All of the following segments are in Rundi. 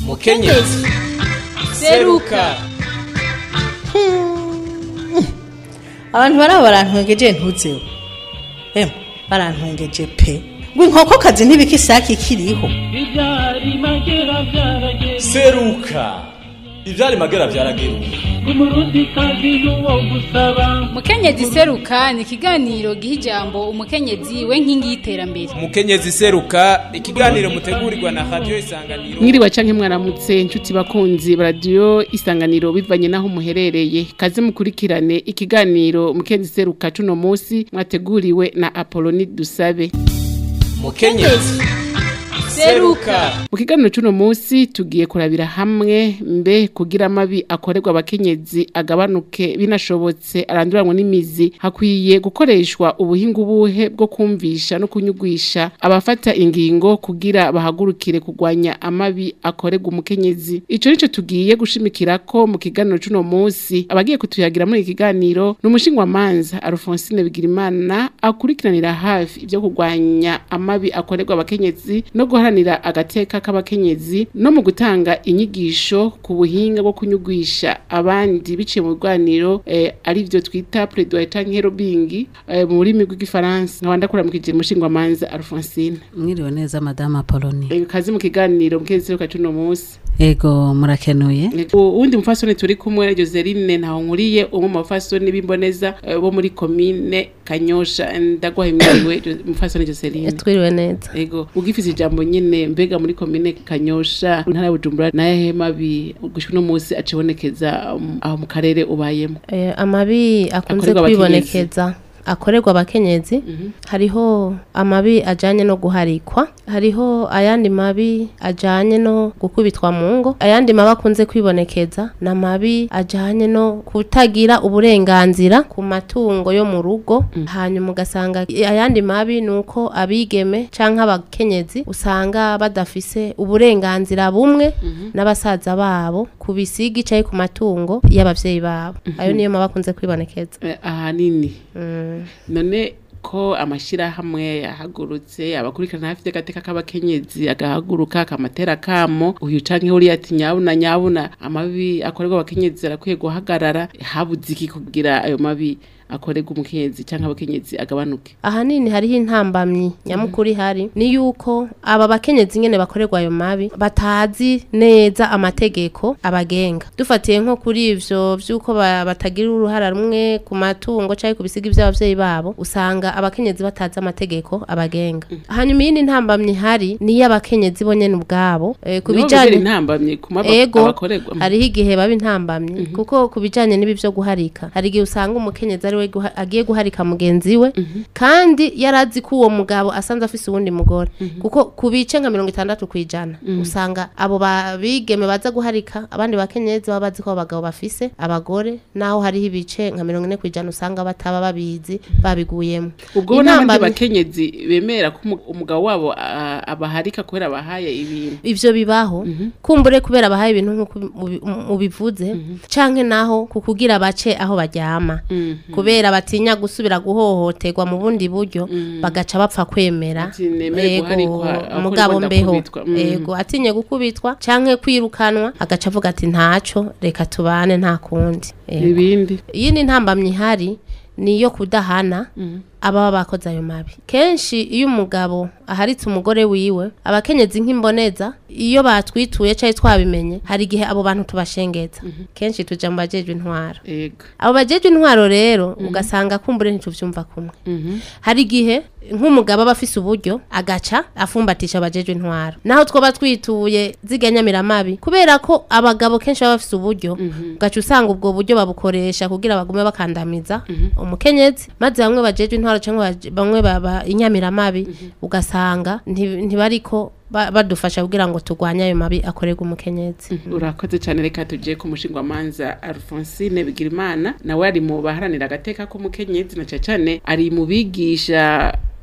mukenyezi seruka abantu baraba barantwengeje ntuzeho emwe barantwengeje pe ngo inkokokazi ntibikisaki ikiriho ibyari magera byarageze seruka ivyari magera vyarageruka umurundi kazi n'uwo gusaba mukenyezi seruka ni ikiganiro giha ijambo umukenyezi we nkingi y'iterambere mukenyezi seruka ikiganiro mutegurirwa na radio isanganiro mwiriwe canke mwaramutse inshuti bakunzi radio isanganiro bivanye naho muherereye kaze mukurikirane ikiganiro mukenzi seruka cuno musi mwateguriwe na Apoloni Dusabe mukenyezi seruka mu kiganiro cuno musi tugiye kurabira hamwe mbe kugira amabi akorerwa abakenyezi agabanuke binashobotse aranduranwa n'imizi hakwiye gukoreshwa ubuhinga ubuhe bwo kumvisha no kunyugwisha abafata ingingo kugira bahagurukire kurwanya amabi akorerwa umukenyezi ico nico tugiye gushimikirako mu kiganiro cuno musi abagiye kutuyagira muri iki kiganiro ni umushingwamanza Alphonsine Bigirimana akurikiranira hafi ivyo kurwanya amabi akorerwa abakenyezi no guharanira agateka k'abakenyezi no mu gutanga inyigisho ku buhinga bwo kunyugwisha abandi biciye mu biganiro eh, ari vyo twita plaidoyer canke lobbying eh, mu rurimi rw'igifaransa nkaba ndakuramukije umushingwamanza Alphonsine mwiriwe neza madame apoloni Eh, kazi mu kiganiro mukenzi seruka cuno musi ego murakenuye uwundi mufasoni turi kumwe Joseline ntaho nkuriye umwe mu bafasoni b'imboneza eh, bo muri komine Kanyosha ndagwaye mwiriwe Jo- mufasoni Joseline twiriwe neza Ego ugifise ijambo nyene mbega muri komine Kanyosha ntara ya Bujumbura naye mabi gushika no musi acibonekeza um, aho mu karere ubayemo Eh, amabi akunze Akorerwa abakenyezi. kwibonekeza akorerwa abakenyezi hariho amabi ajanye no guharikwa hariho ayandi mabi ajanye no gukubitwa mu ngo ayandi mabi akunze kwibonekeza ni amabi ajanye no kutagira uburenganzira ku matungo yo mu rugo hanyuma ugasanga ayandi mabi ni uko abigeme canke abakenyezi usanga badafise uburenganzira bumwe n'abasaza babo ku bisigi caye ku matungo y'abavyeyi babo ayo niyo mabi akunze kwibonekeza Eh, ahanini Mm. none ko amashirahamwe yahagurutse abakurikirana hafi y'agateka k'abakenyezi agahaguruka akamatera kamo uyu canke uriya ati nyabuna nyabuna amabi akorerwa abakenyezi arakwiye guhagarara habuze iki kugira ayo mabi akorerwa umukenyezi canke abakenyezi agabanuke ahanini hariho intambamyi nyamukuru ihari ni yuko aba bakenyezi nyene bakorerwa ayo mabi batazi neza amategeko abagenga dufatiye nko kuri ivyo vy'uko ba- batagira uruhara rumwe ku matungo canke ku bisiga vy'abavyeyi babo usanga abakenyezi batazi amategeko abagenga hanyuma iyindi ntambamyi ihari ni iy'abakenyezi bo nyene ubwabo eh, ku Niho bijanye gutera intambamye ku maba ego abakorerwa hariho igihe baba intambamyi kuko ku bijanye n'ibi vyo guharika hari igihe usanga umukenyezi ari we guha- agiye guharika mugenzi we kandi yarazi ko uwo mugabo asanze afise uwundi mugore kuko ku bice nka mirongo itandatu kw'ijana usanga abo babigeme baza guharika abandi bakenyezi baba bazi ko abo bagabo bafise abagore naho hariho ibice nka mirongo ine kw'ijana usanga bataba babizi babiguyemo ubwo n'abandi Intambamyi- bakenyezi bemera ko umu- umugabo wabo ah, abaharika kubera abahaye ibintu ivyo bibaho kumbure kubera bahaye ibintu nk'uko ubi- ubi- ubivuze canke naho kukugira bace aho baryama kubera batinya gusubira guhohoterwa mu bundi buryo bagaca bapfa kwemera Ati, nemere Ego, guharikwa, aho umugabo kuriko mbeho ndakubitwa. Mm. ego atinye gukubitwa canke kwirukanwa agaca avuga ati ntaco reka tubane nta kundi Ego. ibindi iyindi ntambamyi ihari ni iyo kudahana ababa bakoze ayo mabi kenshi iyo umugabo aharitse umugore wiwe abakenyezi nk'imboneza iyo batwituye cyangwa twabimenye hari igihe abo bantu tubashengeza kenshi tuja mu bajejwe intwaro ego abo bajejwe intwaro rero ugasanga kumbure ntituvyumva kumwe hari igihe nk'umugabo aba afise uburyo agaca afumbatisha abajejwe intwaro naho twoba twituye ziganyamiramabi kubera ko abagabo kenshi baba bafise uburyo ugaca usanga ubwo buryo babukoresha kugira bagume bakandamiza umukenyezi maze bamwe bajejwe intwaro cyangwa baje- bamwe baba inyamiramabi ugasanga nti- ntibariko ba- badufasha kugira ngo turwanye ayo mabi akorerwa umukenyezi urakoze cyane reka tugiye ku mushingwamanza Alphonsine Bigirimana nawe ari mu baharanira agateka k'umukenyezi na cyane cyane ari mu bigisha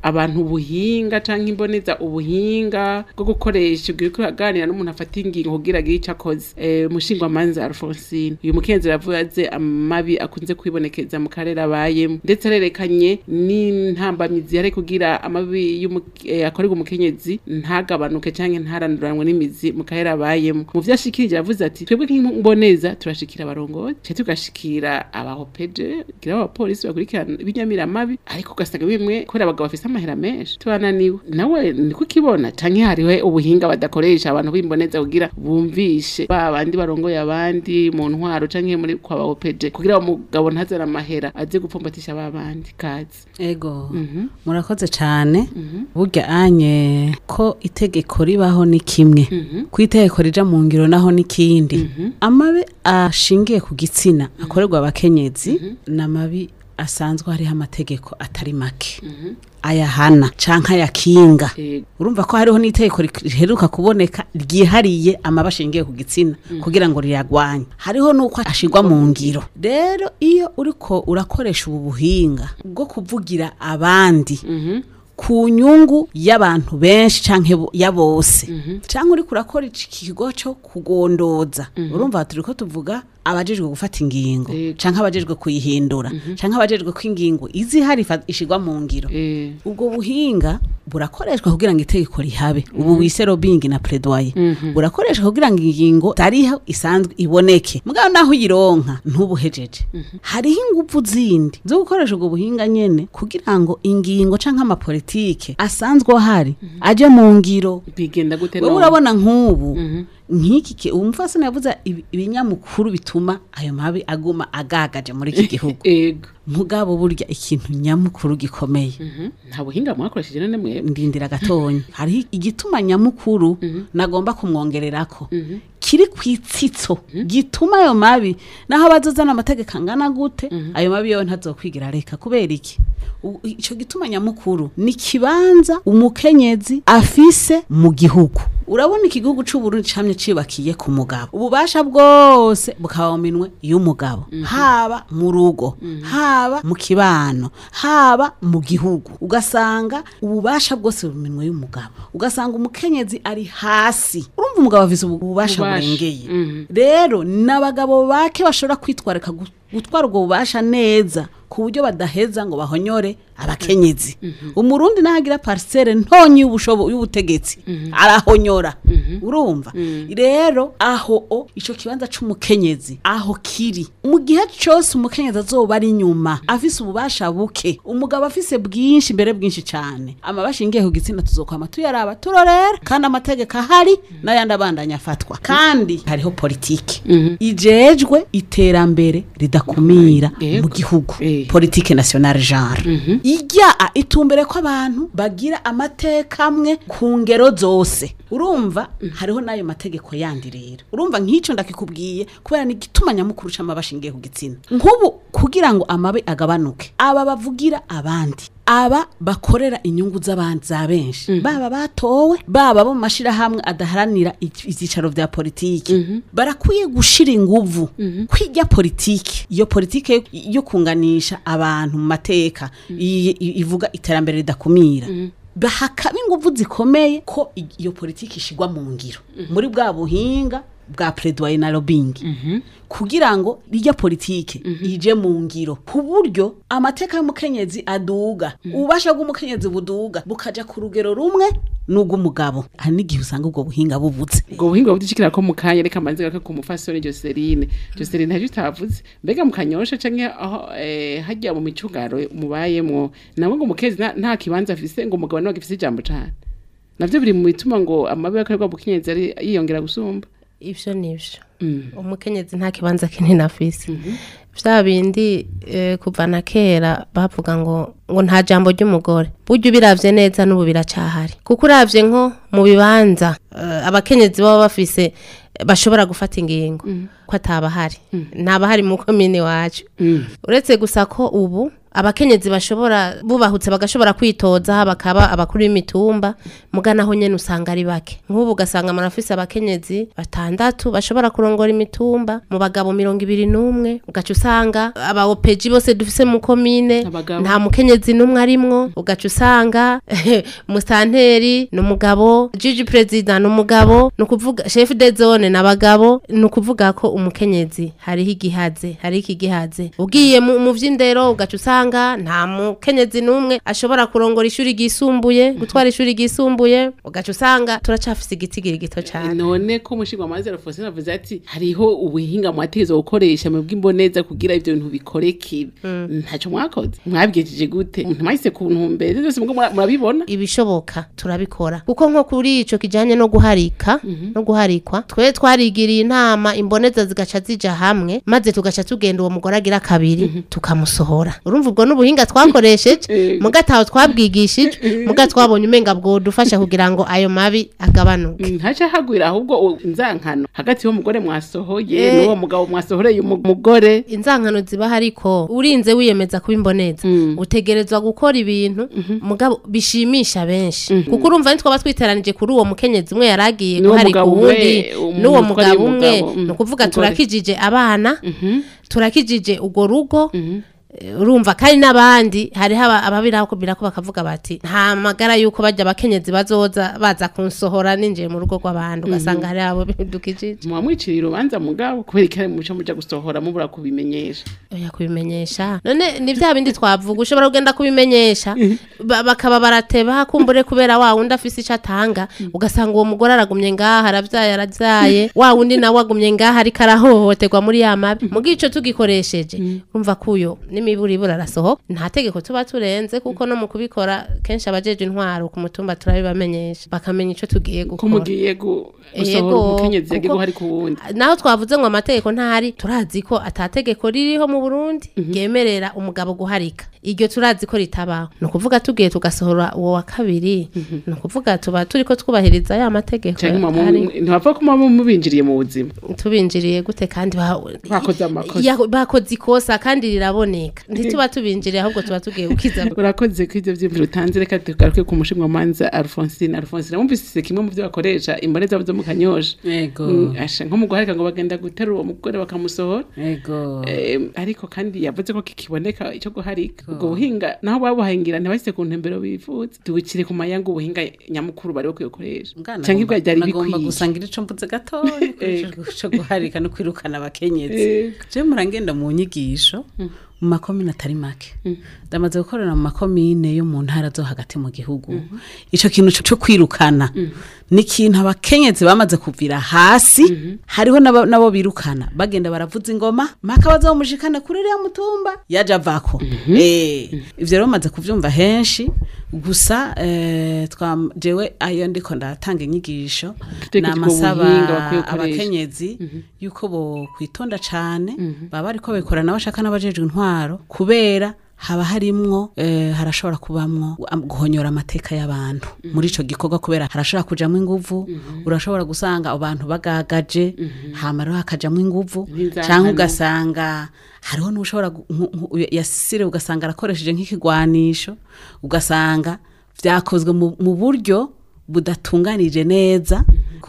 abantu ubuhinga canke imboneza ubuhinga bwo gukoresha ubwo uriko uraganira n'umuntu afata ingingo kugira agire ico akoze eh, mushingwamanza Alphonsine uyu mukenzi yavuze amabi akunze kwibonekeza mu karere abayemo ndetse arerekanye n'intambamizi yari kugira amabi y'umu- eh, akorerwa umukenyezi ntagabanuke canke ntaranduranwe n'imizi mu karere abayemo mu vyo ashikirije yavuze ati twebwe nk'imboneza turashikira abarongozi cyo tugashikira abahopeje gira abapolisi bakurikirana ibinyamiramabi ariko ugasanga bimwe kubera abagabo bafise amahera menshi tubananiwe nawe niko ukibona canke hariho ubuhinga badakoresha abantu b'imboneza kugira bumvishe ba bandi barongoye abandi mu ntwaro canke muri kwa bahopeje kugira umugabo ntazana amahera aze gupfumbatisha ba bandi kazi ego murakoze cyane burya anye ko itegeko ribaho ni kimwe ku itegeko rija mu ngiro naho n'ikindi amabi ashingiye ku gitsina akorerwa abakenyezi ni amabi asanzwe hariho amategeko atari make ayahana canke ayakinga Ego. urumva ko hariho n'itegeko rik- riheruka kuboneka ryihariye amaba ashingiye ku gitsina kugira ngo riyagwanye hariho n'uko ashirwa mu ngiro rero iyo uriko urakoresha ubu buhinga bwo kuvugira abandi ku nyungu y'abantu benshi canke bo- ya bose canke uriko urakora iki kigo cyo kugondoza urumva turiko tuvuga abajejwe gufata ingingo Yego. canke abajejwe kuyihindura canke abajejwe ko ingingo izihari ifa- ishirwa mu ngiro Eh, ubwo buhinga burakoreshwa kugira ngo itegeko rihabe ubu wise lobbying na plaidoyer burakoreshwa kugira ngo ingingo tariho isanzwe iboneke mugabo naho uyironka ntubuhejeje hariho ingufu zindi zo gukoresha ubwo buhinga nyene kugira ngo ingingo canke amapolitike asanzwe ahari aje mu ngiro bigenda gute wowe none? urabona nk'ubu nk'iki ki- umufasoni yavuze ibi- ibinyamukuru bituma ayo mabi aguma agagaje muri iki gihugu ego mugabo burya ikintu nyamukuru gikomeye nta buhinga mwakoresheje none mwebwe ndindira gatonya hariho igituma nyamukuru nagomba kumwongererako kiri ku itsitso gituma ayo mabi naho abazozana amategeko angana gute ayo mabi yowe ntazokwigira reka kubera iki U- ico gituma nyamukuru ni kibanza umukenyezi afise mu gihugu urabona igihugu c'uburundi camye cibakiye ku mugabo ububasha bwose bukaba mu minwe y'umugabo haba mu rugo haba mu kibano haba mu gihugu ugasanga ububasha bwose buri mu minwe y'umugabo ugasanga umukenyezi ari hasi urumva umugabo afise ubu- ububasha Ububasha. burengeye Mhm. rero n'abagabo bake bashobora kwitwarika gu- gutwara ubwo bubasha neza ku buryo badaheza ngo bahonyore abakenyezi umurundi nahagira parcelle ntonyi y'ubushobo y'ubutegetsi arahonyora urumva rero aho o ico kibanza c'umukenyezi aho kiri mu gihe cose umukenyezi azoba ari inyuma afise ububasha buke umugabo afise bwinshi mbere bwinshi cane amabashingiye ku gitsina tuzokwama tuyaraba turorera kandi amategeko ahari n'ayandi abandanya afatwa kandi hariho politike ijejwe iterambere ridakumira Yego. mu gihugu Eh. politike nationale genre ijya a- itumbere ko abantu bagira amateka amwe ku ngero zose urumva hariho n'ayo mategeko yandi rero urumva nk'icyo ndakikubwiye kubera ni igituma nyamukuru c'amabi ashingiye ku gitsina nk'ubu kugira ngo amabi agabanuke aba bavugira abandi aba bakorera inyungu z'abandi za benshi baba batowe baba bo mu mashirahamwe adaharanira ic- ivyicaro vya politiki barakwiye gushira inguvu kwiga politiki iyo politiki yo- yo kunganisha abantu mu mateka i- i- ivuga iterambere ridakumira bahakaba inguvu zikomeye ko i- iyo politiki ishigwa mu ngiro muri bwa buhinga bwa plaidoyer na lobbying kugira ngo rijya politike ije mu ngiro ku buryo amateka y'umukenyezi aduga ububasha bw'umukenyezi buduga bukaja ku rugero rumwe n'ubw'umugabo hari n'igihe usanga ubwo buhinga bubuze ubwo buhinga budishikira ko mu kanya reka manze gaka ku mufasoni Joseline Joseline ntacyo utavuze mbega mu kanyosha canke aho eh, hajya mu micungaro mubayemwo nabwo ngo umukezi nta- nta kibanza afise ngo umugabo nawe agifise ijambo cane navyo biri mu bituma ngo amabi akorerwa mu kinyezi ari yiyongera gusumba ivyo nivyo Mm. umukenyezi nta kibanza kinini afise vya bindi eh, kuva na kera bavuga ngo ngo nta jambo ry'umugore burya ubiravye neza n'ubu biracahari kuko uravye nko mu bibanza eh, abakenyezi baba bafise eh, bashobora gufata ingingo ko atabahari ntabahari mu komine wacu uretse gusa ko ubu abakenyezi bashobora bubahutse bagashobora kwitoza bakaba abakuru b'imitumba muga naho nyene usanga ari bake nk'ubu ugasanga marafise abakenyezi batandatu bashobora kurongora imitumba mu bagabo mirongo ibiri n'umwe ugaca usanga aba opeji bose dufise mu komine Abagabo. nta mukenyezi n'umwe arimwo ugaca usanga musanteri ni umugabo jiji perezida ni umugabo ni ukuvuga chef de zone ni abagabo ni ukuvuga ko umukenyezi hariho igihaze hariho ikigihaze ugiye mu mu vy'indero ugaca usanga nta mukenyezi n'umwe ashobora kurongora ishuri ryisumbuye gutwara ishuri ryisumbuye ugaca usanga turacafise igitigiri gito cane none ko umushinga wa mazero Faustin avuze ati hariho ubuhinga mwategerezwa gukoresha mu bw'imboneza kugira ivyo bintu bikorekire ntacyo mwakoze mwabwijeje gute ntimwahise ku ntumbere byose mugo mura- murabibona ibishoboka turabikora kuko nko kuri ico kijanye no guharika no guharikwa twe twarigiriye inama imboneza zigaca zija hamwe maze tugaca tugenda uwo mugore agira kabiri tukamusohora urumva ubwo n'ubuhinga twakoresheje muga taho twabwigishije muga twabonye umenga bwodufasha kugira ngo ayo mabi agabanuke ntaca hagwira ahubwo u- inzankano hagati y'umugore mwasohoye Eh. n'uwo mugabo mwasohoreye umu- umugore inzankano ziba hariko urinze wiyemeza kuba imboneza utegerezwa gukora ibintu mugabo bishimisha benshi kuko urumva nitwaba twiteranije kuri uwo mukenyezi umwe yaragiye N'uwo guharika mugabo uwundi umwe, um- n'uwo umutware mugabo umwe w'umugabo, mm, ni ukuvuga umugore. turakijije abana turakijije urwo rugo Eh, urumva kandi n'abandi hariho aba- ababirako bakavuga bati nta magara yuko bajya abakenyezi bazoza baza kunsohora ninjiye mu rugo rw'abandi ugasanga hari abo bidukijije muba mwiciriye urubanza mugabo kubera ikari muca muja gusohora mubura kubimenyesha oya kubimenyesha none ni bya bindi twavuga ushobora kugenda kubimenyesha ba- bakaba barateba kumbure kubera wa wundi afise icyo atanga ugasanga uwo mugore aragumye ngaha aravyaye aravyaye wa wundi nawe agumye ngaha ariko arahohoterwa muri ya mabi muga ico tugikoresheje urumva kuyo n'imiburibura arasohoka nta tegeko tuba turenze kuko no mu kubikora kenshi abajeje intwaro ku mutumba turabibamenyesha bakamenya ico tugiye ko gukora mugiye gu- gusohora Yego, umukenyezi yagiye kuko- guharika uwundi naho twavuze ngo amategeko ntahari turazi ko atategeko ririho mu Burundi ryemerera umugabo guharika iryo turazi ko ritabaho ni ukuvuga tugiye tugasohora uwo wa kabiri ni ukuvuga tuba turi ko twubahiriza ya mategeko canke muba mu- ahari. ntibapfa ko muba mubinjiriye mu buzima tubinjiriye gute kandi ba- Bakoze amakosa. Ya- bakoze ikosa kandi riraboneka ntituba tubinjiriye ahubwo tuba tugiye gukiza urakoze ko ivyo vyiyumviro utanze reka tugaruke ku mushinga manza alphonsine alphonsine wumvise kimwe mu vyo bakoresha imboneza zo mu kanyosha Ego. Mm, asha nko mu guharika ngo bagenda guterura uwo mugore bakamusohora ego Eh, ariko kandi yavuze ko kikiboneka icyo guharika ubwo buhinga naho babuhangira ntibahise ku ntembero bifuza tubikire ku mayanga ubuhinga nyamukuru bari bakwiye gukoresha Mwana canke agomba- ibwa ryari agomba bikwiye gusangira ico mvuze gatoya Ego. cyo guharika no kwirukana abakenyezi Ego. je murangenda mu nyigisho mu makomine atari make ndamaze gukorera mu makomine yo mu ntara zo hagati mu gihugu ico kintu co- co kwirukana ni ikintu abakenyezi bamaze kuvira hasi hariho n'abo n'abo birukana bagenda baravuza ingoma mpaka bazomushikana kuri uriya mutumba yaje avako Eh, ivyo rero bamaze kuvyumva henshi gusa eh, twa jewe ayo ndiko ndatanga inyigisho Dutekereza ubwo namasaba buhinga bakwiye gukoresha. abakenyezi yuko bo kwitonda cane baba bariko babikora n'abashaka n'abajejwe intwaro kubera haba harimwo eh, harashobora kubamwo am- guhonyora amateka y'abantu muri ico gikorwa kubera harashobora kujamwo inguvu urashobora gusanga abantu bagagaje hama rero hakajamwo inguvu N'inzangano. canke ugasanga hariho n'ushobora gu- nku- nku- yasire ugasanga arakoresheje nk'ikigwanisho ugasanga vyakozwe mu- mu buryo budatunganije neza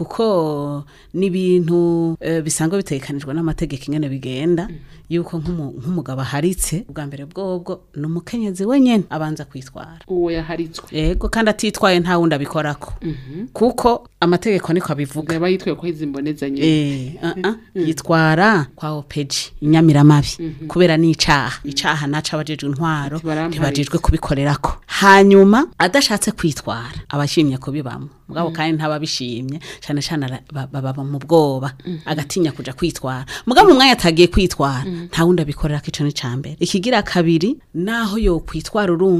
kuko n'ibintu eh, bisanzwe bitegekanijwe n'amategeko ingene bigenda yuko nk'umu- nk'umugabo aharitse ubwa mbere bwobwo ni umukenyezi wenyene abanza kwitwara uwo yaharitswe yego kandi atitwaye nta wundi abikorako kuko amategeko niko abivuga yaba yitwaye ko izi mboneza nyine Eh, uh -uh. yitwara kwa opeji inyamiramabi kubera ni icaha icaha naco abajejwe intwaro Ati baramparitse. ntibajejwe kubikorerako hanyuma adashatse kwitwara abashimye kubibamwo mugabo kandi ntababishimye cane cane ara- ba- baba mu bwoba agatinya kuja kwitwara mugabo mu mwanya atagiye kwitwara nta wundi abikorera ko ico ni ca mbere ikigira kabiri naho yo kwitwara urumva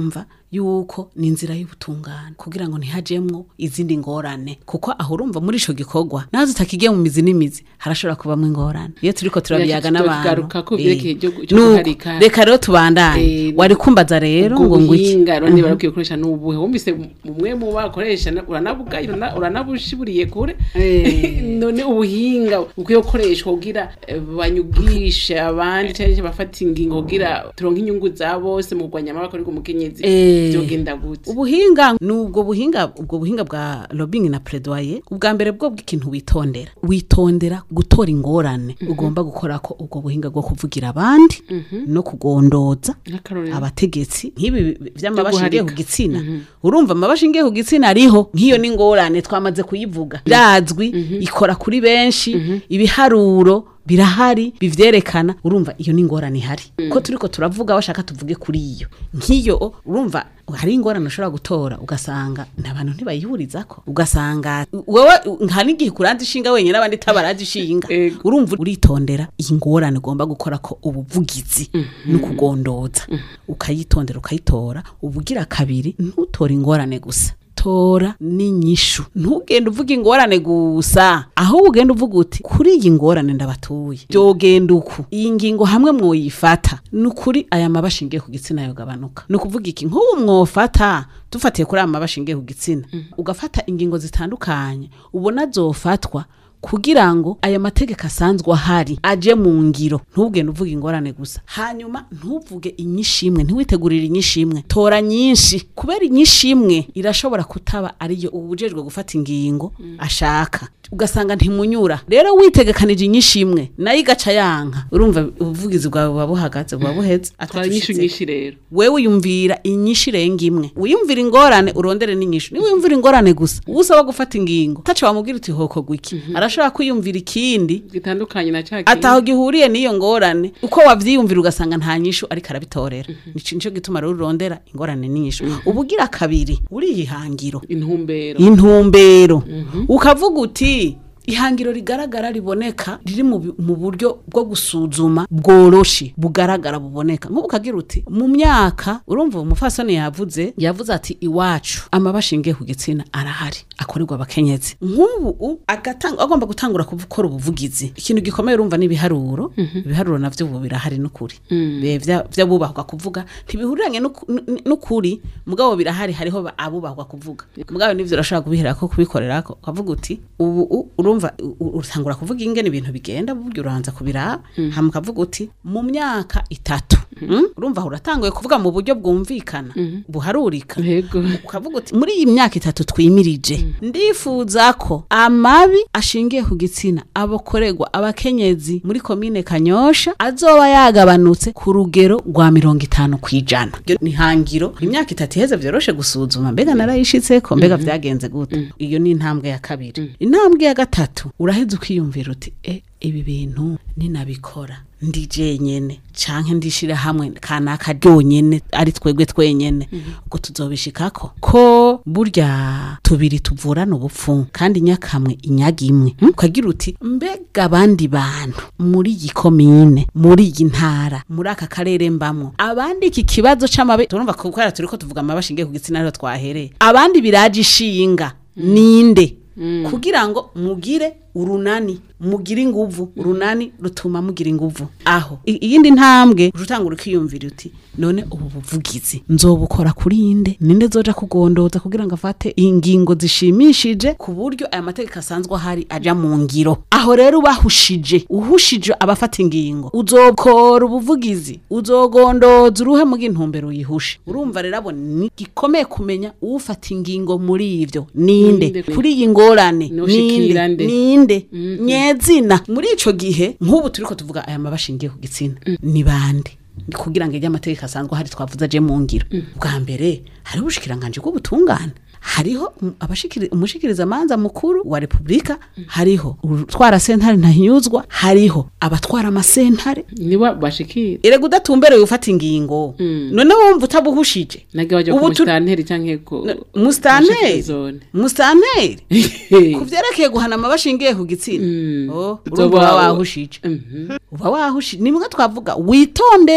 yuko ni inzira y'ubutungane kugira ngo ntihajemwo izindi ngorane kuko aho urumva muri ico gikorwa nazo utakigiye mu mizi n'imizi harashobora kubamwo ingorane iyo turiko turabiyaga n'abantu tugaruka ko eh, vyerekeye ibyo- ibyo nuko, guharika. reka rero tubandanye Eh, wari kumbaza rero ubwo ngo ngo iki buhinga rero niba bakwiye gukoresha n'ubuhe wumvise umwe mu bakoresha na- uranabugaye urana- uranabushiburiye kure Eh. none ubuhinga bukwiye gukoreshwa kugira eh, banyugishe abandi cyangwa bafata ingingo kugira turonke inyungu za bose mu kurwanya amabakorerwa umukenyezi Eh. byogenda gute ubuhinga ni ubwo buhinga ubwo buhinga bwa lobbying na plaidoyer ubwa mbere bwo bw'ikintu witondera witondera gutora ingorane ugomba gukora ko ubwo buhinga bwo kuvugira abandi no kugondoza nk'akarorero abategetsi nk'ibi vy'amabashi guharika. ngiye ku gitsina urumva amabashi ngiye ku gitsina ariho nk'iyo ni ingorane twamaze kuyivuga irazwi ikora kuri benshi ibiharuro birahari bivyerekana urumva iyo ni ingorane ihari ko turiko turavuga bashaka tuvuge kuri iyo nk'iyo urumva hari ingorane ushobora gutora ugasanga n'abantu ntibayihurizako ugasanga wowe nka n'igihe kuranza ishinga wenyine abandi tabaraza ishinga Ego. urumva uritondera iyi ngorane ugomba gukora ko ubuvugizi no kugondoza ukayitondera ukayitora ubugira kabiri ntutore ingorane gusa tora n'inyishu ntugende uvuga ingorane gusa ahubwo ugenda uvuga uti kuri iyi ngorane ndabatuye byogenda uku iyi ngingo hamwe mwoyifata ni ukuri aya maba ashingiye ku gitsina yogabanuka ni ukuvuga iki nk'ubu mwofata dufatiye kuri aya maba ashingiye ku gitsina ugafata ingingo zitandukanye ubona zofatwa kugira ngo aya mategeko asanzwe ahari aje mu ngiro ntubwende uvuga ingorane gusa hanyuma ntuvuge inyishimwe ntiwitegurire inyishimwe tora nyinshi kubera inyishimwe irashobora kutaba ariyo ubujejwe gufata ingingo ashaka ugasanga ntimunyura rero witegekanije inyishimwe nayo igaca yanka urumva ubuvugizi bwawe buba buhagaze buba buheze twara inyishu atacushitse. nyinshi rero wewe uyumvira inyishu irenga imwe wiyumvira ingorane urondere n'inyishu niba wiyumvira ingorane gusa uwo usaba gufata ingingo taca wamubwira uti hokorwa iki arashobora kwiyumvira ikindi gitandukanye na cya ataho gihuriye n'iyo ngorane uko wavyiyumvira ugasanga nta nyishu ariko arabitorera nico nico gituma rero urondera ingorane n'inyishu ubugira kabiri uriyihangiro intumbero intumbero ukavuga uti ihangiro rigaragara riboneka riri mu bi- mu buryo bwo gusuzuma bworoshe bugaragara buboneka nk'ubu ukagira uti mu myaka urumva umufasoni yavuze yavuze ati iwacu amaba ashingiye ku gitsina arahari akorerwa abakenyezi nk'ubu u- agatanga agomba gutangura gukora ubuvugizi ikintu gikomeye urumva n'ibiharuro ibiharuro navyo ubu birahari n'ukuri Be- vya- vy'abubahwa kuvuga ntibihuriranye n'uku- n- n'ukuri mugabo birahari hariho ba- abubahwa kuvuga mugabo nivyo urashobora kubiherako kubikorerako ukavuga uti ubu u- urumva u- u- utangura kuvuga ingene ibintu bigenda burya uranza kubiraba hama ukavuga uti mu myaka itatu Mm? urumva aho uratanguye kuvuga mu buryo bwumvikana buharurika yego ukavuga uti muri iyi myaka itatu twimirije ndifuza ko amabi ashingiye ku gitsina abakorerwa abakenyezi muri komine kanyosha azoba yagabanutse ku rugero rwa mirongo itanu ku ijana Iryo ni hangiro imyaka itatu iheze vyoroshe gusuzuma mbega narayishitseko mbega vyagenze gute iyo ni intambwe ya kabiri intambwe ya gatatu uraheza ukiyumvira uti e ibi bintu ninabikora ndi jenyene canke ndishira hamwe kanaka ryonyene ari twebwe twenyene ubwo tuzobishikako ko burya tubiri tuvurana ubupfu kandi nyakamwe inyaga imwe Hmm? ukagira uti mbega abandi bantu muri iyi komine muri iyi ntara muri aka karere mbamwo abandi iki kibazo c'amabe turumva ko kubera turiko tuvuga amabe ashingiye ku gitsina ariho twahereye abandi biraje ishinga ninde kugira ngo mugire urunani mugire inguvu urunani rutuma mugira inguvu aho I- iyindi ntambwe urutangura ukiyumvira uti none ubu buvugizi nzobukora kuri inde ninde zoja kugondoza kugira ngo afate ingingo zishimishije ku buryo aya mategeko asanzwe ahari aja mu ngiro aho rero ubahushije uhushije abafata ingingo uzokora ubuvugizi uzogondoza uruhe mu intumbero uyihushe urumva rero abo ni gikomeye kumenya ufata ingingo muri ivyo ninde Ninde. kuri iyi ngorane Noshikira ninde nde. ninde nyezina muri ico gihe nk'ubu turiko tuvuga aya maba ashingiye ku gitsina ni bande Ni kugira ngo ijye amategeko asanzwe ahari twavuze aje mu ngiro bwa mbere hariho ubushikiranganje bw'ubutungane hariho um- abashikiri- umushikirizamanza mukuru wa repubulika hariho utwara sentare ntahinyuzwa hariho abatwara amasentare niba bashikira erega udatumbereye ufata ingingo none wumva utabuhushije nage bajya Ubu ku tu- musitanteri canke ku musitanteri zone musitanteri ku vyerekeye guhana amabashingiye ku gitsina Oh, urumva Uzoba- uba wahushije uba wahushije ni mwe twavuga witondere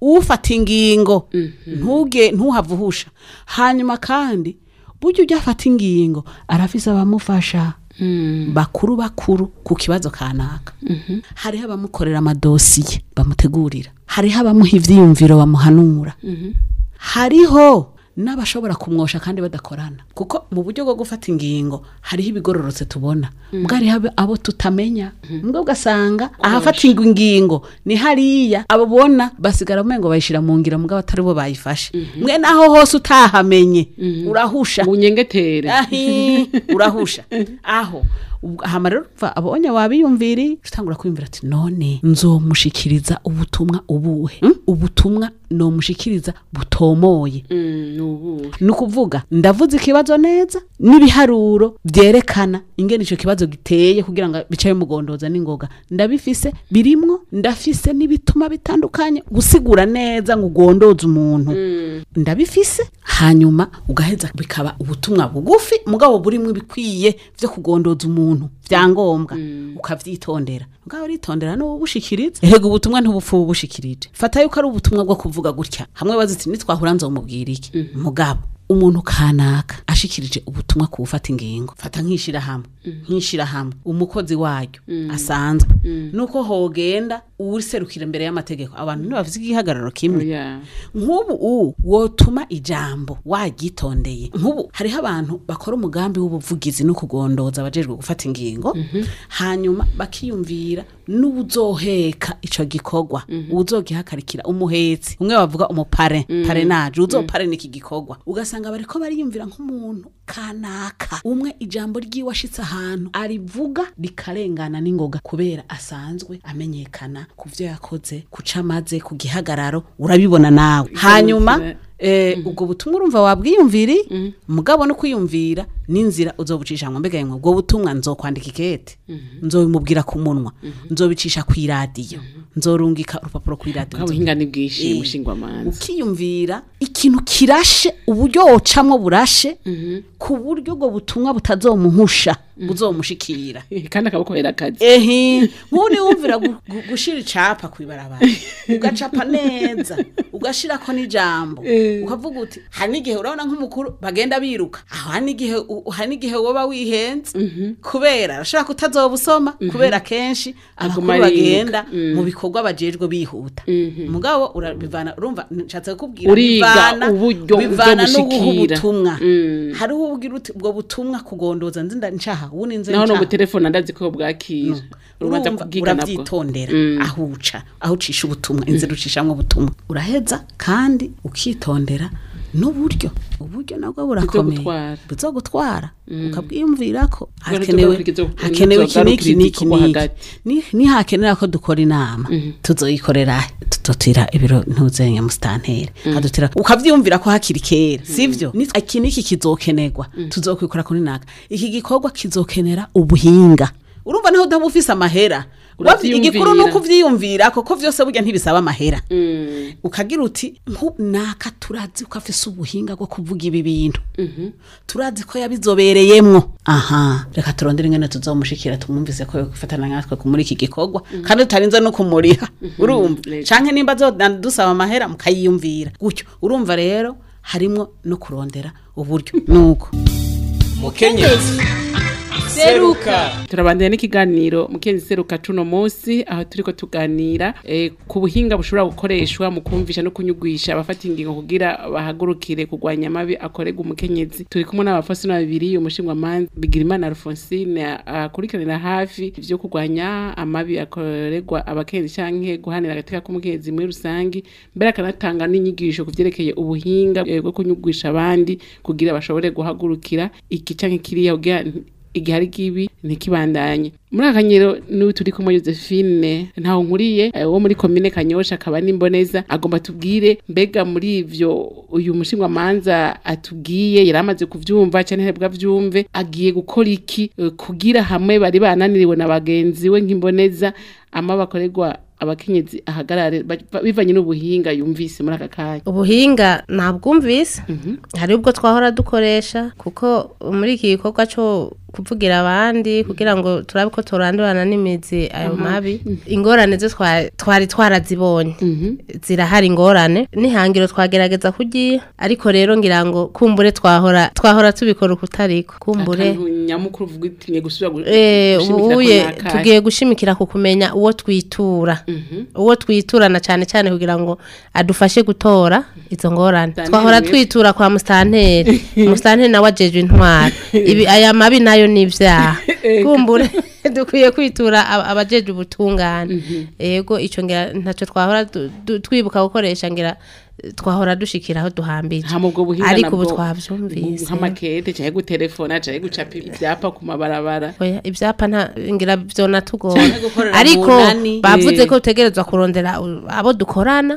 ufata ingingo ntuge ntuhave uhusha hanyuma kandi burya ujya afata ingingo arafise abamufasha bakuru bakuru ku kibazo kanaka hariho abamukorera amadosiye bamutegurira hariho abamuha ivyiyumviro bamuhanura hariho n'abashobora kumwosha kandi badakorana kuko mu buryo bwo gufata ingingo hariho ibigororotse tubona mbwa hariho abo- abo tutamenya mbwa ugasanga ahafatirwa ingingo ni hariya abo bona basigara umengo bayishira mu ngira mbwa batari bo bayifashe mwe naho hose utahamenye urahusha bunyengetere ahi urahusha aho ubwo- hama rero va abonye wabiyumviri utangura kwiyumvira ati none nzomushikiriza ubutumwa ubuhe Hmm? ubutumwa nomushikiriza butomoye Mm, nubu ni ukuvuga ndavuze ikibazo neza n'ibiharuro byerekana ingene icyo kibazo giteye kugira ngo bicaye mugondoza n'ingoga ndabifise birimwo ndafise n'ibituma bitandukanye gusigura neza ngo ugondoze umuntu ndabifise hanyuma ugaheza bikaba ubutumwa bugufi mugabo burimwo ibikwiye vyo kugondoza umuntu vyangombwa ukavyitondera mugabo uritondera n'ububushikiriza erega ubutumwa ntubupfu bubushikirije fata yuko ari ubutumwa bwo kuvuga gutya hamwe baziti nitwahura nzomubwira iki mugabo umuntu kanaka ashikirije ubutumwa ku gufata ingingo fata nk'ishirahamwe nk'ishirahamwe umukozi waryo asanzwe nuko hogenda uwuriserukira imbere y'amategeko abantu ntibavuze igihagararo kimwe oya nk'ubu u wotuma ijambo waryitondeye nk'ubu hariho abantu bakora umugambi w'ubuvugizi no kugondoza abajejwe gufata ingingo hanyuma bakiyumvira n'uwuzoheka ico gikorwa uwuzogihagarikira umuhetsi umwe bavuga umupare parenaje uzoparena iki gikorwa ugasanga bariko bariyumvira nk'umuntu kanaka umwe ijambo ryiwe ashitse ahantu arivuga rikarengana n'ingoga kubera asanzwe amenyekana ku vyo yakoze kuca amaze ku gihagararo urabibona nawe hanyuma eh, ubwo butumwa urumva wabwiyumviri mugabo no kwiyumvira n'inzira uzobucisha ngo mbega yemwe ubwo butumwa nzokwandika ikete nzobimubwira ku munwa nzobicisha ku iradiyo nzorungika urupapuro ku iradiyo bwa buhinga ni bwinshi Eh, mushingwamanza ukiyumvira ikintu kirashe uburyo wocamwo burashe ku buryo ubwo butumwa butazomuhusha buzomushikira kandi akabukobera akazi ehe nk'ubu wumvira gu- gu- gushira icapa kwibarabara ugacapa neza ugashirako n'ijambo ukavuga uti hari n'igihe urabona nk'umukuru bagenda biruka aho hari n'igihe u- hari n'igihe woba wihenze kubera arashobora kutazoba usoma kubera kenshi Aguma abakuru ariruka. bagenda mu bikorwa bajejwe bihuta mugabo urabivana urumva nshatse kukubwira Uriga bivana- uburyo bivana n'uguha uzobushikira. ubutumwa Mm. hariho ubwira uti ubwo butumwa kugondoza nzinda ncaha ubu ninze naho no ncaha gutelefona ndazi ko bwakira urubanza urumva kubwiga nabwo urabyitondera Mm. aho uca aho ucisha ubutumwa inzira ucishamwo ubutumwa uraheza kandi ukitondera n'uburyo uburyo nabwo burakomeye Bizogutwara. bizogutwara ukabwiyumvira ko Ubwo hakenewe ntituzokurikiza- hakenewe iki n'iki ntituzogarukiriza n'iki igikorwa n'iki hagati. Ni- nihakenera ko dukora inama tuzoyikorera tutotira ibiro ntuzenya musitanteri hadutira ukavyumvira ko hakiri kera sivyo Ni- iki n'iki kizokenerwa tuzokwikora kuri naka iki gikorwa kizokenera ubuhinga urumva naho udaba ufise amahera Wavy- igikuru ni Uravyiyumvira. uko uvyiyumvira koko vyose burya ntibisaba amahera Mm. ukagira uti "Nku- naka turazi ko afise ubuhinga bwo kuvuga ibi bintu turazi ko yabizobereyemwo aha reka turondere ingene tuzomushikira tumwumvise ko yogufatana natwe ku- muri iki gikorwa kandi tutarinze no kumuriha urumva Lego. canke nimba dusaba amahera mukayiyumvira gutyo urumva rero harimwo no kurondera uburyo nuko mukenyezi seruka turabandanya n'ikiganiro mukenzi seruka cuno munsi aho turiko tuganira eh, ku buhinga bushobora gukoreshwa mu kumvisha no kunyugwisha abafata ingingo kugira bahagurukire kurwanya amabi akorerwa umukenyezi turi kumwe n'abafasina babiri umushingwamanza bigirimana alfonsine akurikiranira hafi ivyo kurwanya amabi akorerwa abakenyezi canke guhanira agateka k'umukenyezi muri rusangi mbere akanatanga n'inyigisho ku vyerekeye ubuhinga eh, bwo kunyugwisha abandi kugira bashobore guhagurukira iki canke kiriya kugira igihe ari kibi ntikibandanye muri aka kanyero n'ubu turi kumwe josephine ntaho nkuriye eh, wo muri komine kanyosha akaba n'imboneza agomba tubwire mbega muri ivyo uyu mushingwamanza atubwiye yari amaze kuvyumva canke ntibwa vyumve agiye gukora iki eh, kugira hamwe bari bananiriwe na bagenzi we nk'imboneza ama bakorerwa abakenyezi ahagarare ba- ba- bivanye n'ubuhinga yumvise muri aka kanya ubuhinga ntabwumvise hari ubwo twahora dukoresha kuko muri iki gikorwa cyo kuvugira abandi kugira ngo turabe ko turandurana n'imizi ayo mabi ingorane zo twa- twari twarazibonye zirahari ingorane n'ihangiro twagerageza kugiye ariko rero ngira ngo kumbure twahora twahora tubikora ukutariko kumbure akantu nyamukuru uvuga uti ngiye gusubira gu- Eh, gushimikira ko uye nakahe. tugiye gushimikira ku kumenya uwo twitura uwo twiturana cyane cyane kugira ngo adufashe gutora izo ngorane Mustanteri twahora mwese. twitura kwa mustanteri mustanteri nawe ajejwe intwara ibi aya mabi nayo ni ibyaha kumbure dukwiye kwitura aba- abajeje ubutungane yego ico ngira ntacyo twahora du- du- twibuka gukoresha ngira eh, twahora dushikira aho duhambije hama ubwo buhinga ariko ubu nabwo, twavyumvise nk'amakete canke gutelefona canke gucapa ivyapa ku mabarabara oya ivyapa nta ngira vyonatugora Canke gukorera ariko mu nani. bavuze Eh. ko utegerezwa kurondera u- abo dukorana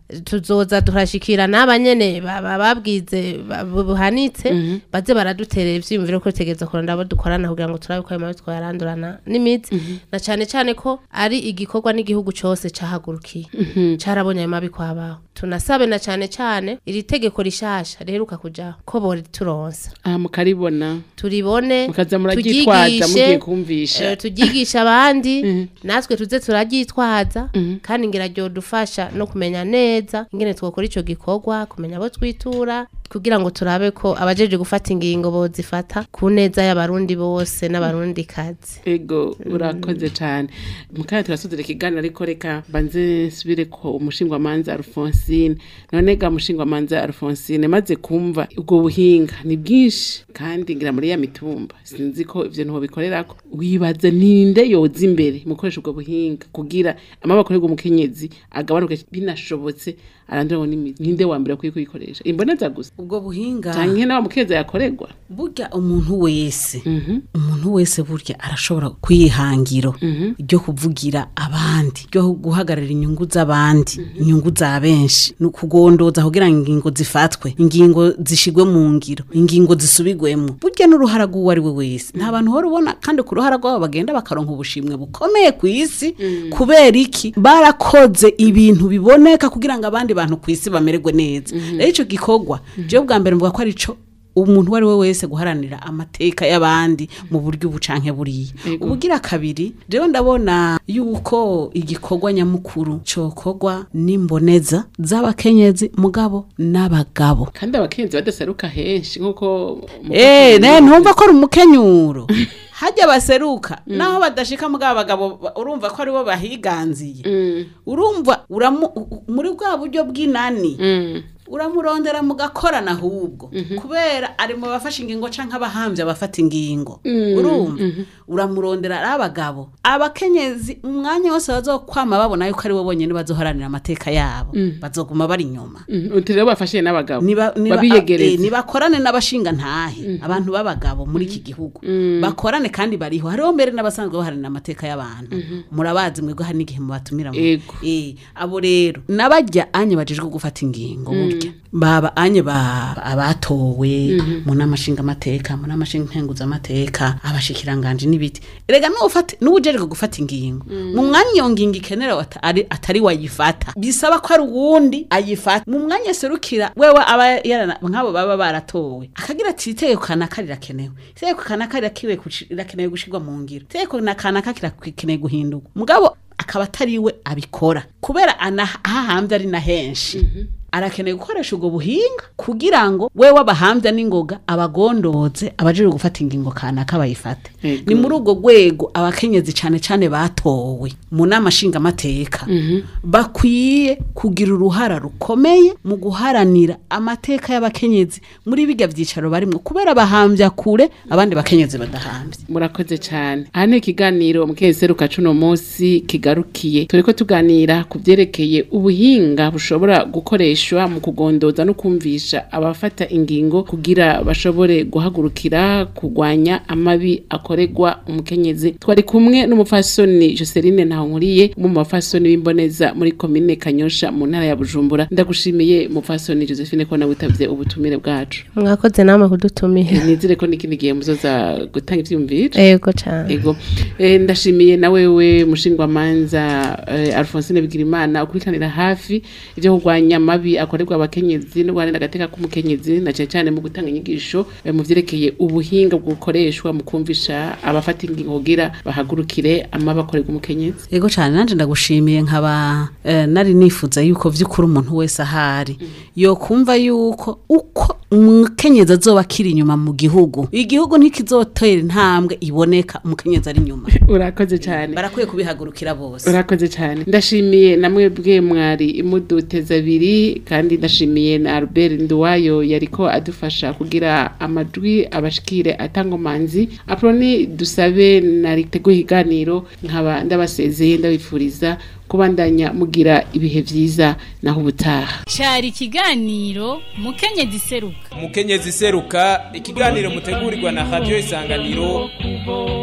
tuzoza turashikira n'aba nyene ba- ba- babwize ba- bu- buhanitse baze baraduterera ivyiyumviro ko tutegerezwa kurondera abo dukorana kugira ngo turabe ko ayo mabi twayarandurana n'imitsi na cane cane ko ari igikorwa n'igihugu cose cahagurukiye carabonye ayo mabi kwabaho tunasabe na cane cane iri tegeko rishasha riheruka kujaho ko borituronsa aha mukaribona turibone mukaza muraryitwaza mugiye turyigishe kumvisha eh, turyigisha abandi natwe tuze turaryitwaza kandi ngira dufasha no kumenya neza ingene twokora ico gikorwa kumenya abo twitura kugira ngo turabe ko abajeje gufata ingingo bozifata ku neza y'abarundi bose n'abarundi kazi ego urakoze cane mukanya turasozera ikiganiro ariko reka banze nsubire ko umushingwamanza Alphonsine none ga mushingwamanza Alphonsine maze kumva ubwo buhinga ni bwinshi kandi ngira muri ya mitumba sinzi ko ivyo ntuho bikorerako wibaza ninde yoza imbere mu gukoresha ubwo buhinga kugira amaboko akorerwa umukenyezi agabanuke binashobotse arandura n'imizi ninde wa mbere akwiye kuyikoresha imboneza gusa ubwo buhinga canke n'awa mukeza yakorerwa burya umuntu wese umuntu wese burya arashobora kwihangiro ryo kuvugira abandi ryo guhagararira inyungu z'abandi inyungu za benshi ni ukugondoza kugira ngo ingingo zifatwe ingingo zishigwe mu ngiro ingingo zisubigwemo burya n'uruhara rw'uwo ari we wese nta bantu uhora ubona kandi ku ruhara rwabo bagenda bakaronka ubushimwe bukomeye ku isi kubera iki barakoze ibintu biboneka kugira ngo abandi bantu ku isi bamererwe neza rero icyo gikorwa jewe bwa mbere mvuga ko ari cyo umuntu uwo ari we wese guharanira amateka y'abandi mu buryo ubu canke buriya Ego. ubugira kabiri rero ndabona yuko igikorwa nyamukuru cokorwa n'imboneza z'abakenyezi mugabo n'abagabo kandi abakenyezi badaseruka henshi nk'uko Eh, ne ntumva ko ari umukenyuro hajya baseruka naho badashika mugabo abagabo ba- urumva ko aribo bahiganziye urumva uramu- u- u- muri bwa buryo bw'inani uramurondera mugakorana ahubwo kubera ari mu bafashe ingingo canke abahambye abafata ingingo urumva uramurondera ari abagabo abakenyezi umwanya wose bazokwama babona yuko ari bo bonyene bazoharanira amateka yabo bazoguma bari inyuma uti rero bafashije n'abagabo niba niba- eh, babiyegereza nibakorane n'abashinga ntahe abantu b'abagabo muri iki gihugu bakorane kandi bariho hariho mbere n'abasanzwe baharanira amateka y'abantu murabazi mwebwe hari n'igihe mubatumira mu Ego. Eh, abo rero n'abajya anye bajejwe gufata ingingo burya baba anye ba abatowe mu nama nshingamateka mu nama nkenguzamateka abashikiranganje n'ibiti erega n'ufata n'uwujejwe gufata ingingo mu mwanya iyo ngingo ikenera wata- ari- atari wayifata bisaba ko ari uwundi ayifata mu mwanya serukira wewe aba yarana nk'abo baba baratowe akagira ati itegeko kanaka rirakenewe itegeko kanaka rirakenewe gushi- rirakenewe gushirwa mu ngiro itegeko na kanaka kirakenewe guhindurwa mugabo akaba atari we abikora kubera ana ahahambye ari na henshi arakeneye gukoresha ubwo buhinga kugira ngo we w'abahambya n'ingoga abagondoze abajejwe gufata ingingo kanaka bayifate Ego. ni muri ubwo rwego abakenyezi cane cane batowe mu nama nshingamateka bakwiye kugira uruhara rukomeye mu guharanira amateka y'abakenyezi muri bijya byicaro barimwo kubera bahambya kure abandi bakenyezi badahambye murakoze cyane aha ni ikiganiro mukeseruka cuno munsi kigarukiye turiko tuganira ku byerekeye ubuhinga bushobora gukoreshwa mu kugondoza no kumvisha abafata ingingo kugira bashobore guhagurukira kurwanya amabi akorerwa umukenyezi twari kumwe n'umufasoni Joseline Ntahonkuriye mu bafasoni b'imboneza muri komine Kanyosha mu ntara ya Bujumbura ndagushimiye mufasoni Josephine ko nawe utavye ubutumire bwacu mwakoze namwe kudutumira nizere ko n'ikindi gihe muzoza gutanga ivyumviro ego cyane ego eh, ndashimiye na wewe mushingwamanza eh, Alphonsine Bigirimana ukurikanira hafi ivyo kurwanya amabi amabi akorerwa abakenyezi no guharanira agateka k'umukenyezi na cyane cyane mu gutanga inyigisho eh, mu vyerekeye ubuhinga bukoreshwa mu kumvisha abafata ingingo kugira bahagurukire amabi akorerwa umukenyezi Ego cyane nanje ndagushimiye nkaba eh, nari nifuza yuko vy'ukuri umuntu wese ahari yo kumva yuko uko umukenyezi azoba akiri inyuma mu gihugu igihugu ntikizotera intambwe iboneka umukenyezi ari inyuma urakoze cyane barakwiye kubihagurukira bose urakoze cyane ndashimiye na mwebwe mwari imuduteza abiri kandi ndashimiye na Albert Nduwayo yariko adufasha kugira amajwi abashikire atangomanzi aproni dusabe nariteguye iganiro nkaba ndabasezeye ndabifuriza kubandanya mugira ibihe vyiza naho ubutaha cari ikiganiro mukenyezi seruka umukenyezi seruka ikiganiro mutegurirwa na radio isanganiro kuvoma